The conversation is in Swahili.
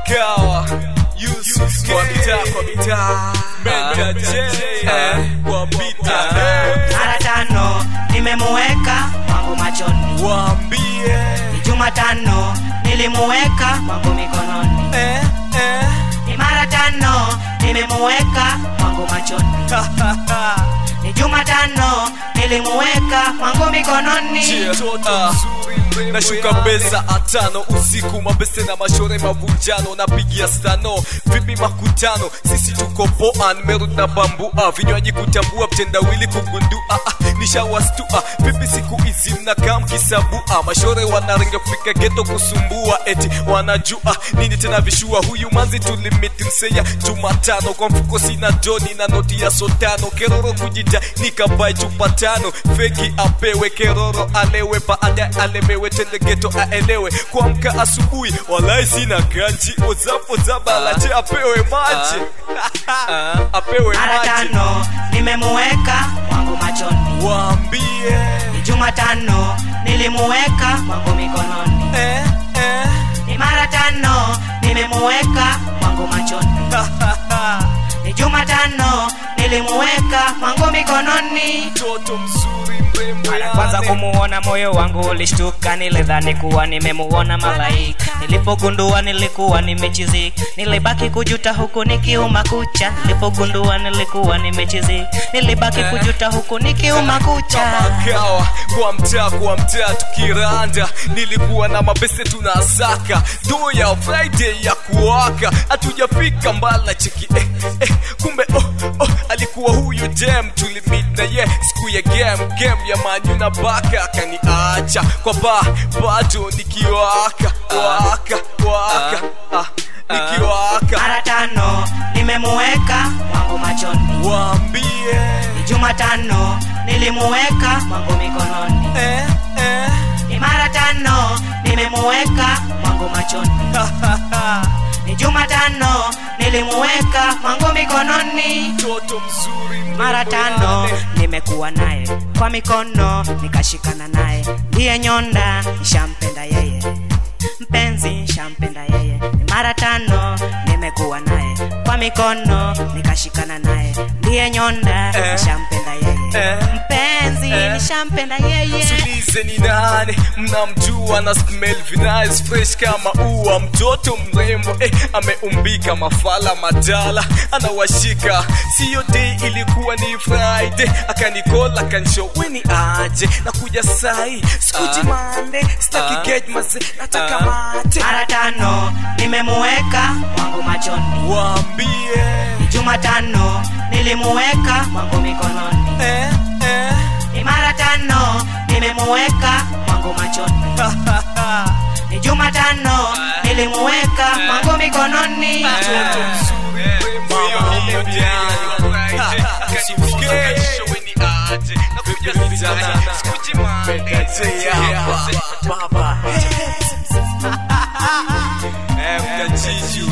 kawa Yusuf kwa mitaa kwa mitaa Menda J eh, kwa bita eh. mara tano nimemuweka wangu machoni Waambie ni jumatano nilimuweka wangu mikononi eh, eh. ni mara tano nimemuweka wangu machoni ni jumatano nilimuweka wangu mikononi Ah, nashuka besa atano usiku mabese na mashore mavunjano napigia stano vipi makutano sisi tuko poa nimerudi na bambua vinywaji kutambua mtendawili kugundua ah, nishawastua vipi siku hizi mnakaa mkisabua mashore wanaringa kufika geto kusumbua eti wanajua nini tena vishua huyu manzi tulimiti mseya jumatano kwa mfuko sina joni na noti ya sotano keroro kujita nikabae chupa tano feki apewe keroro alewe baada alemewe tende geto aelewe kuamka asubuhi walai sina kanji ozapo zabalaje apewe maji apewe mara maji tano nimemuweka wangu machoni waambie ni jumatano nilimuweka wangu mikononi eh, eh. ni mara tano nimemuweka wangu machoni ni jumatano nilimuweka wangu mikononi mtoto mzuri mrembo mara kwanza yani. kumuona moyo wangu ulishtuka nilidhani kuwa nimemuona malaika nilipogundua nilikuwa nimechizika nilibaki kujuta huku nikiuma kucha nilipogundua nilikuwa nimechizika nilibaki kujuta huku nikiuma kucha makawa kwa mtaa kwa mtaa tukiranda nilikuwa na mabese tunasaka do ya friday ya kuwaka hatujafika mbala cheki eh, eh, kumbe oh, oh, alikuwa huyu jam tulimit na ye siku ya game game ya manyu na baka akaniacha kwa ba bado nikiwaka waka waka ah, nikiwaka mara tano nimemuweka wangu machoni waambie ni jumatano nilimuweka wangu mikononi eh, eh. ni mara tano nimemuweka wangu machoni ni jumatano nilimuweka wangu mikononi mtoto mzuri mrembo mara tano yani. nimekuwa naye kwa mikono nikashikana naye ndiye nyonda nishampenda yeye mpenzi nishampenda yeye Ni mara tano nimekuwa naye kwa mikono nikashikana naye ndiye nyonda Eh. nishampenda yeye Eh. mpenzi Eh. nishampenda yeye tulize ni nani mnamjua na smell vinice fresh kama ua mtoto mrembo eh, ameumbika mafala madala anawashika siyo day ilikuwa ni friday akanikola akanshow weni aje nakuja sai sikuji mande staki gate maze nataka mate mara tano nimemuweka wangu machoni waambie ni jumatano nilimuweka wangu mikononi eh, eh. ni mara tano nimemuweka wangu machoni ni jumatano nilimuweka wangu mikononi mtoto mzuri mrembo yani. Ha, usifikie. Nakuja sana. Sikujimande. Baba. Eh, mtajiji